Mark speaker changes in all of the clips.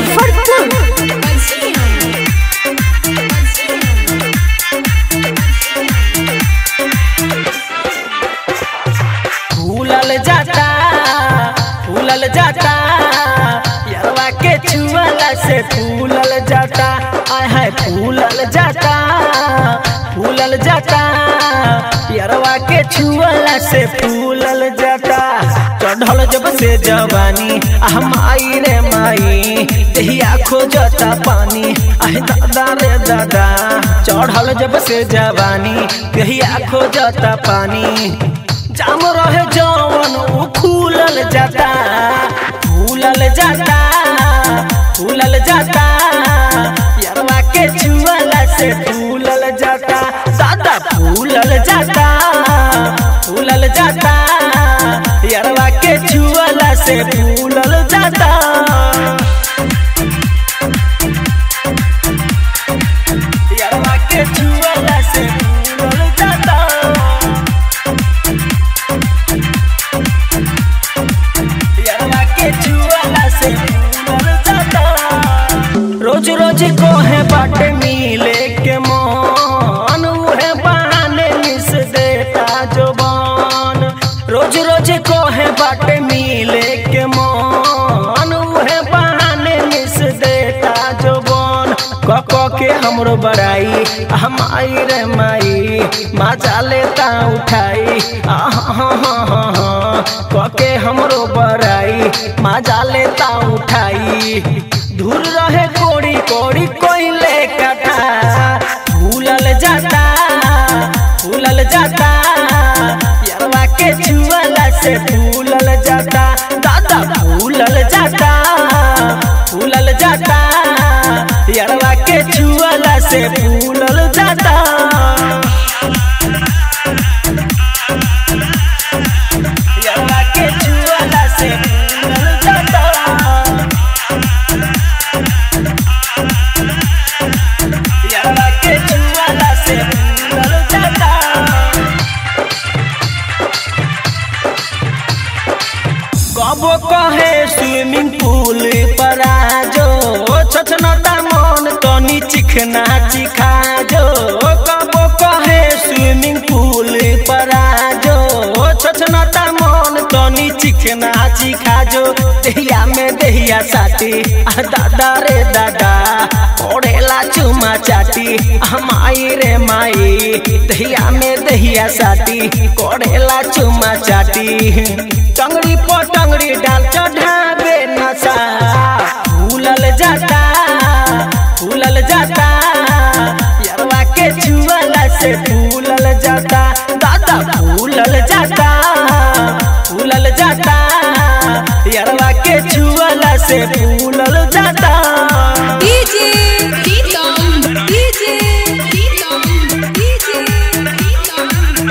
Speaker 1: मुजफ्फरपुर
Speaker 2: फूलल जाता फूलल जाता यरवा के छुअला से फूलल जाता आय है फूलल जाता फूलल जाता यरवा के छुअला से फूलल जाता चढ़ल जब से जवानी आह माई रे माई दहिया खोजता पानी आह दादा रे दादा चढ़ल जब से जवानी दहिया खोजता पानी जाम रहे जवन उ फूलल जाता फूलल जाता फूलल जाता यरवा के छुअला से फूलल जाता दादा फूलल जाता फूलल जाता यरवा के छुअला से फूलल जाता यरवा के छुअला से फूलल जाता यरवा के छुअला से फूलल जाता रोज रोज को है बाट मिले के मन उहे बहाने मिस देता जुबान रोज रोज को है बाट मिले के मन उहे बहाने मिस देता जुबान क क के हमरो बड़ाई हम आई रे माई मजा लेता उठाई आहा हा हा हा हा क के हमरो बड़ाई मजा लेता उठाई दूर रहे कोड़ी कोड़ी कोइले कटा फूलल जाता फूलल जाता यरवा के छुअला से फूलल जाता दादा फूलल जाता फूलल जाता यरवा के छुअला से फूलल जाता यरवा के छुअला से फूलल जाता यरवा के छुअला से फूलल जाता कबो कहे स्विमिंग पूल पर आजो छछनता मन तनी चिखना चिखा जो कबो कहे स्विमिंग पूल पर आजो छछनता मन तनी चिखना चिखा जो दहिया में दहिया साटी आ दादा रे दादा ओढ़ेला चुमा चाटी आ माई रे माई दहिया में दहिया साटी कोढ़ेला चुमा चाटी टंगड़ी पर टंगड़ी डाल चढ़ावे नशा फूलल जाता फूलल जाता यरवा के छुअला से फूलल जाता दादा फूलल जाता फूलल जाता यरवा के छुअला से फूलल जाता
Speaker 1: DJ Pritam DJ Pritam DJ Pritam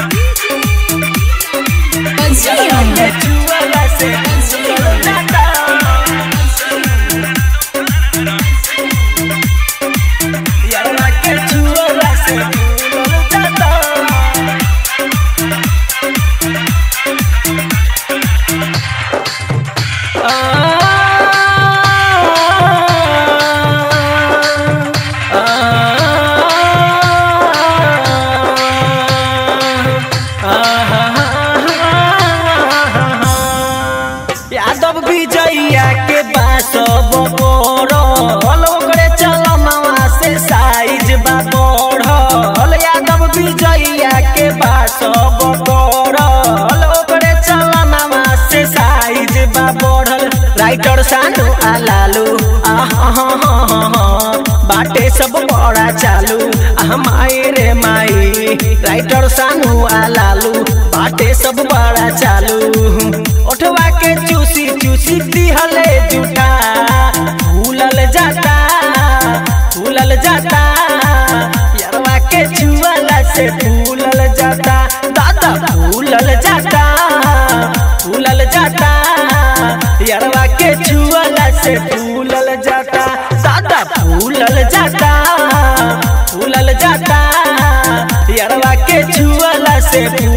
Speaker 2: यरवा के छुअला से फूलल जाता यरवा के छुअला से फूलल जाता यादव विजया के बास बड़ल ओकरे चलनवा से साइज बा बढ़ल यादव विजया के बास बड़ल ओकरे चलनवा से साइज बा बढ़ल राइटर सानू आलालू आहा बाटे सब बड़ा चालू आह माई रे माई राइटर सानू आलालू बाटे सब बड़ा चालू ओठवा के चूसी चूसी दिहले जूठा फूलल जाता फूलल जाता यरवा के छुअला से फूलल जाता दादा फूलल जाता फूलल जाता यरवा के छुअला से फूलल जाता दादा फूलल जाता फूलल जाता यरवा के छुअला से फूलल